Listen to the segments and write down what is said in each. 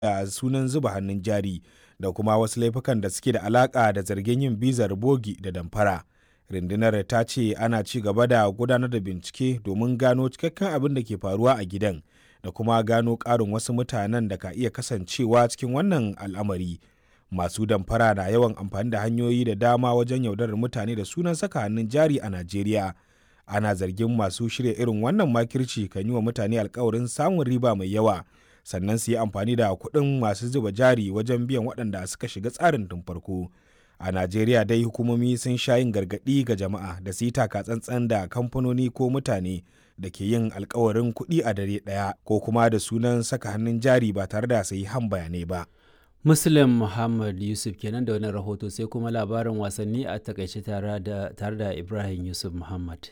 da sunan zuba hannun jari da kuma wasu laifukan da suke da alaka da zargin yin bizar bogi da damfara. Rundunar ta ce ana ci gaba da gudanar da bincike domin gano cikakken abin da ke faruwa a gidan da kuma gano ƙarin wasu mutanen da ka iya kasancewa cikin wannan al'amari. Masu damfara na yawan amfani da hanyoyi da dama wajen yaudarar mutane da sunan saka hannun jari a Najeriya. Ana zargin masu shirya irin wannan makirci kan yi wa mutane alkawarin samun riba mai yawa sannan su yi amfani da kuɗin masu zuba jari wajen biyan waɗanda suka shiga tsarin tun farko. A Najeriya dai hukumomi sun sha yin gargaɗi ga jama'a da su yi taka tsantsan da kamfanoni ko mutane da ke yin alkawarin kuɗi a dare ɗaya ko kuma da sunan saka hannun jari ba tare da sayi han bayanai ba. Muslim Muhammad Yusuf kenan da wani rahoto sai kuma labarin wasanni a takaice tare da Ibrahim Yusuf Muhammad.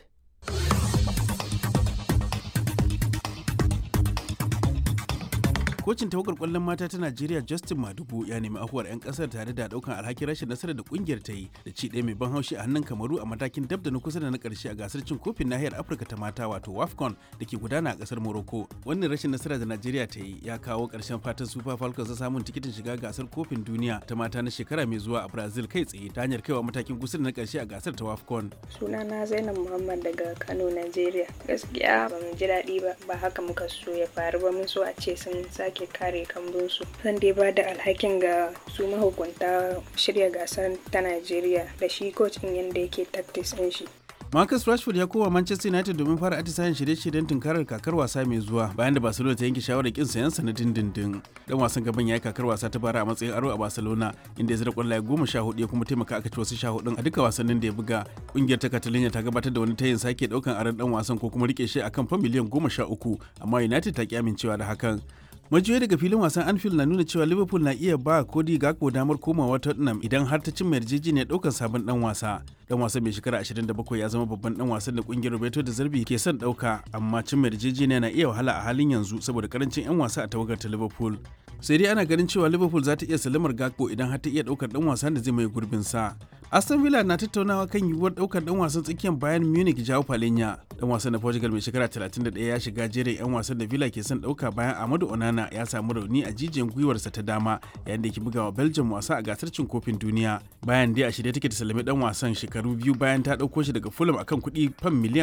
kocin tawagar kwallon mata ta najeriya justin madubu ya nemi afuwar 'yan kasar tare da daukan alhakin rashin nasarar da kungiyar ta yi da ci ɗaya mai ban haushi a hannun kamaru a matakin dab da na kusa da na karshe a gasar cin kofin nahiyar afirka ta mata wato wafcon da ke gudana a kasar morocco wannan rashin nasara da najeriya ta yi ya kawo karshen fatan super falcons ta samun tikitin shiga gasar kofin duniya ta mata na shekara mai zuwa a brazil kai tsaye ta hanyar kaiwa matakin kusa da na karshe a gasar ta wafcon sunana zainab muhammad daga kano najeriya gaskiya ba mu ji daɗi ba ba haka muka so ya faru ba mun so a ce sun sake kare kambunsu zan dai ba da alhakin ga su mahukunta shirya gasar ta najeriya da shi coach din yadda yake tactics din shi Marcus Rashford ya koma Manchester United domin fara atisayen shirye-shiryen tunkarar kakar wasa mai zuwa bayan da Barcelona ta yanke shawarar kin sayan sa na dindindin. Dan wasan gaban ya yi kakar wasa ta bara a matsayin aro a Barcelona inda ya zira kwallaye goma sha hudu ya kuma taimaka aka ci wasu sha hudun a duka wasannin da ya buga. Kungiyar ta Catalonia ta gabatar da wani tayin sake daukan aron dan wasan ko kuma rike shi akan fa miliyan goma sha uku amma United ta ki amincewa da hakan. majiyoyi daga filin wasan anfield na nuna cewa liverpool na iya ba cody gakpo damar komawa tottenham idan har ta cimma yarjejeniyar daukar sabon dan wasa dan wasan mai shekara 27 ya zama babban dan wasan da kungiyar roberto da zarbi ke son dauka amma cimma yarjejeniya na iya wahala a halin yanzu saboda karancin yan wasa a tawagar ta liverpool sai dai ana ganin cewa liverpool za ta iya salimar gakpo idan har ta iya daukar dan wasan da zai mai gurbin sa aston villa na tattaunawa kan yiwuwar daukar dan wasan tsakiyar bayan munich jao palenya dan wasan na portugal mai shekara 31 ya shiga jerin yan wasan da villa ke son dauka bayan amadu onana ya samu rauni a jijiyan gwiwarsa ta dama yayin da ke bugawa belgium wasa a gasar cin kofin duniya bayan dai a shirye take ta salami dan wasan shekaru biyu bayan ta dauko shi daga fulham akan kuɗi fan miliyan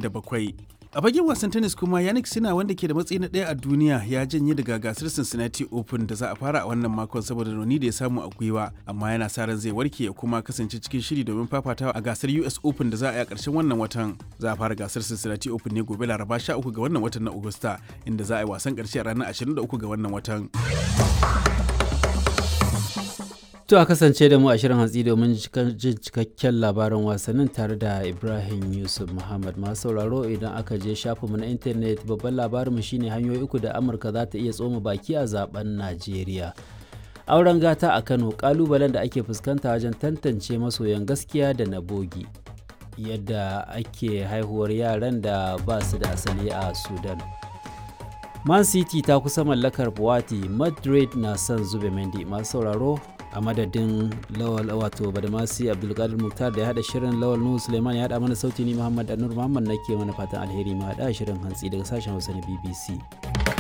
47 a fagen wasan tennis kuma yannick sina wanda ke da matsayi na ɗaya a duniya ya janye daga gasar cincinnati open da za a fara a wannan makon saboda rauni da ya samu a gwiwa amma yana sa ran zai warke ya kuma kasance cikin shiri domin fafatawa a gasar us open da za a yi a ƙarshen wannan watan za a fara gasar cincinnati open ne gobe laraba 13 ga wannan watan na agusta inda za a yi wasan ƙarshe a ranar 23 ga wannan watan To a kasance da mu a shirin hantsi domin jin cikakken labaran wasannin tare da Ibrahim Yusuf Muhammad masu sauraro idan aka je shafinmu na intanet babban labarinmu shine hanyoyi uku da Amurka za ta iya tsoma baki a zaben Najeriya. Auren gata a Kano kalubalen da ake fuskanta wajen tantance masoyan gaskiya da na bogi. Yadda ake haihuwar yaran da ba su da asali a Sudan. Man City ta kusa mallakar Buwati, Madrid na son zube Mendy masu sauraro a madadin lawal wato badamasi abdulkadir muktar da ya hada shirin lawal nuhu suleiman ya hada mana sauti ni muhammad anur muhammad nake mana fatan alheri ma hada shirin hantsi daga sashen hausa na bbc